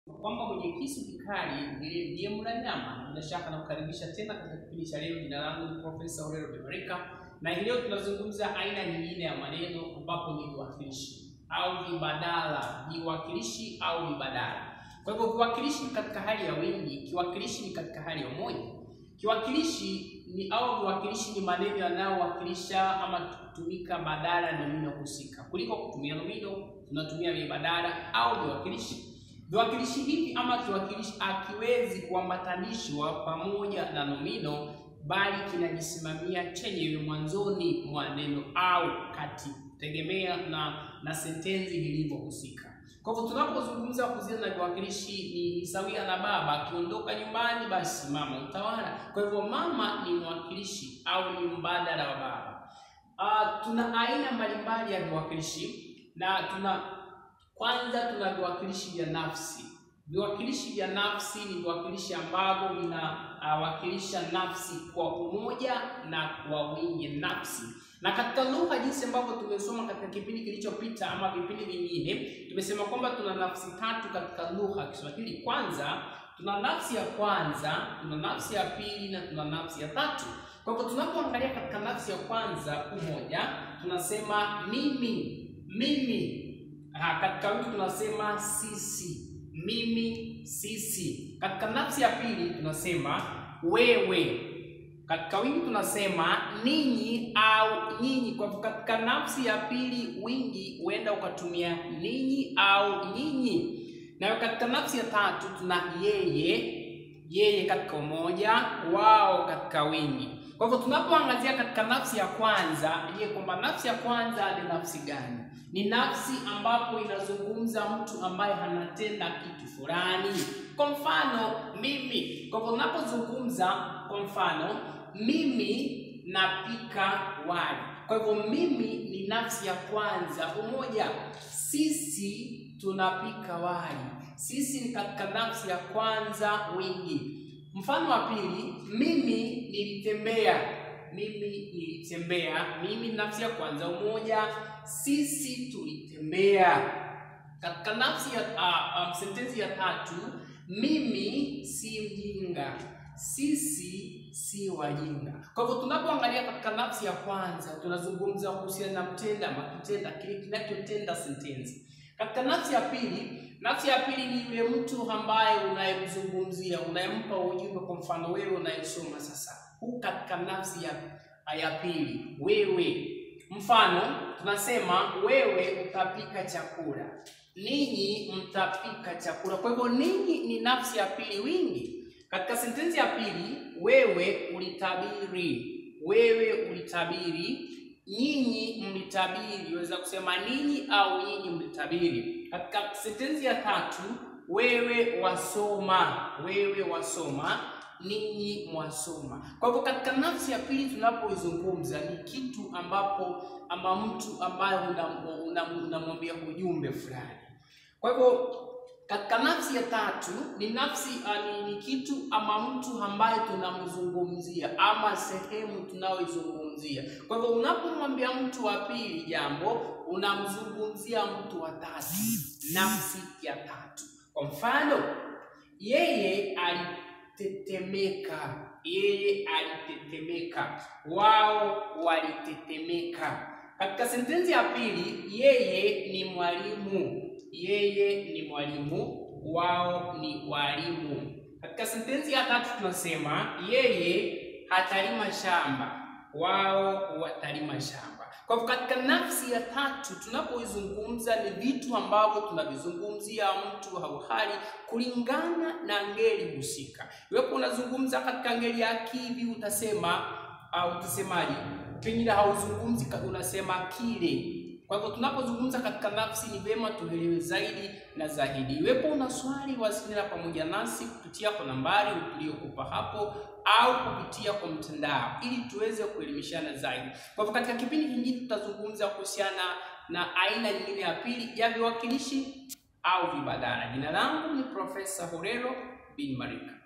kwamba mwenye kisu kikali ndiye ndiye mla nyama. Bila shaka nakukaribisha tena katika kipindi cha leo. Jina langu ni Profesa Aurelio Bemarika, na hii leo tunazungumza aina nyingine ya maneno ambapo ni viwakilishi au vibadala, viwakilishi au vibadala. Kwa hivyo viwakilishi ni katika hali ya wingi, kiwakilishi ni katika hali ya umoja. Kiwakilishi ni au viwakilishi ni maneno yanayowakilisha ama kutumika badala ya nomino husika. Kuliko kutumia nomino, tunatumia vibadala au viwakilishi. Viwakilishi hivi ama kiwakilishi hakiwezi kuambatanishwa pamoja na nomino, bali kinajisimamia chenyewe mwanzoni mwa neno au kati, tegemea na na sentensi ilivyohusika. Kwa hivyo tunapozungumza kuhusiana na viwakilishi ni sawia na baba akiondoka nyumbani, basi mama utawala. Kwa hivyo mama ni mwakilishi au ni mbadala wa baba. Uh, tuna aina mbalimbali ya viwakilishi na tuna kwanza tuna viwakilishi vya nafsi. Viwakilishi vya nafsi ni viwakilishi ambavyo vinawakilisha uh, nafsi kwa umoja na kwa wingi nafsi. Na katika lugha, jinsi ambavyo tumesoma katika kipindi kilichopita ama vipindi vingine, tumesema kwamba tuna nafsi tatu katika lugha ya Kiswahili. Kwanza tuna nafsi ya kwanza, tuna nafsi ya pili na tuna nafsi ya tatu. Kwa hivyo tunapoangalia katika nafsi ya kwanza, umoja, tunasema mimi, mimi Ha, katika wingi tunasema sisi, mimi, sisi. Katika nafsi ya pili tunasema wewe. Katika wingi tunasema ninyi au nyinyi. Kwa hivyo katika nafsi ya pili wingi huenda ukatumia ninyi au nyinyi, na katika nafsi ya tatu tuna yeye, yeye katika umoja, wao katika wingi. Kwa hivyo tunapoangazia katika nafsi ya kwanza, je, kwamba nafsi ya kwanza ni nafsi gani? Ni nafsi ambapo inazungumza mtu ambaye anatenda kitu fulani. Kwa mfano mimi. Kwa hivyo unapozungumza, kwa mfano mimi napika wali. Kwa hivyo mimi ni nafsi ya kwanza, umoja. Sisi tunapika wali. Sisi ni katika nafsi ya kwanza, wingi. Mfano wa pili, mimi nilitembea. Mimi nilitembea. Mimi nafsi ya kwanza, umoja. Sisi tulitembea. Katika nafsi ya uh, um, sentensi ya tatu, mimi si mjinga. Sisi si wajinga. Kwa hivyo tunapoangalia katika nafsi ya kwanza, tunazungumza kuhusiana na mtenda ama kitenda, kile kinachotenda sentensi. Katika nafsi ya pili Nafsi ya pili ni yule mtu ambaye unayemzungumzia, unayempa ujumbe. Kwa mfano wewe unayesoma sasa, huu katika nafsi ya, ya pili wewe. Mfano tunasema wewe utapika chakula, ninyi mtapika chakula. Kwa hivyo ninyi ni nafsi ya pili wingi. Katika sentensi ya pili wewe ulitabiri, wewe ulitabiri nyinyi mlitabiri. Waweza kusema ninyi au nyinyi mlitabiri. Katika sentensi ya tatu wewe wasoma, wewe wasoma, ninyi mwasoma. Kwa hivyo katika nafsi ya pili tunapoizungumza ni kitu ambapo ama mtu ambaye unamwambia una, una ujumbe fulani. Kwa hivyo katika nafsi ya tatu ni nafsi ni, ni kitu ama mtu ambaye tunamzungumzia ama sehemu tunayoizungumzia. Kwa hivyo unapomwambia mtu wa pili jambo, unamzungumzia mtu wa tatu, nafsi ya tatu. Kwa mfano, yeye alitetemeka, yeye alitetemeka, wao walitetemeka. Katika sentensi ya pili, yeye ni mwalimu yeye ni mwalimu, wao ni walimu. Katika sentensi ya tatu tunasema yeye hatalima shamba, wao watalima shamba. Kwa hivyo katika nafsi ya tatu tunapoizungumza ni vitu ambavyo tunavizungumzia mtu au hali kulingana na ngeli husika. Iwapo unazungumza katika ngeli ya kivi utasema au utasemaje? Pengine hauzungumzi, unasema kile kwa hivyo tunapozungumza katika nafsi ni vyema tuelewe zaidi na zaidi. Iwepo una swali, wasiliana pamoja nasi kupitia kwa nambari tuliyokupa hapo au kupitia kwa mtandao ili tuweze kuelimishana zaidi. Kwa hivyo katika kipindi kingine tutazungumza kuhusiana na aina nyingine ya pili ya viwakilishi au vibadala. Jina langu ni Profesa Aurelio Bemarika.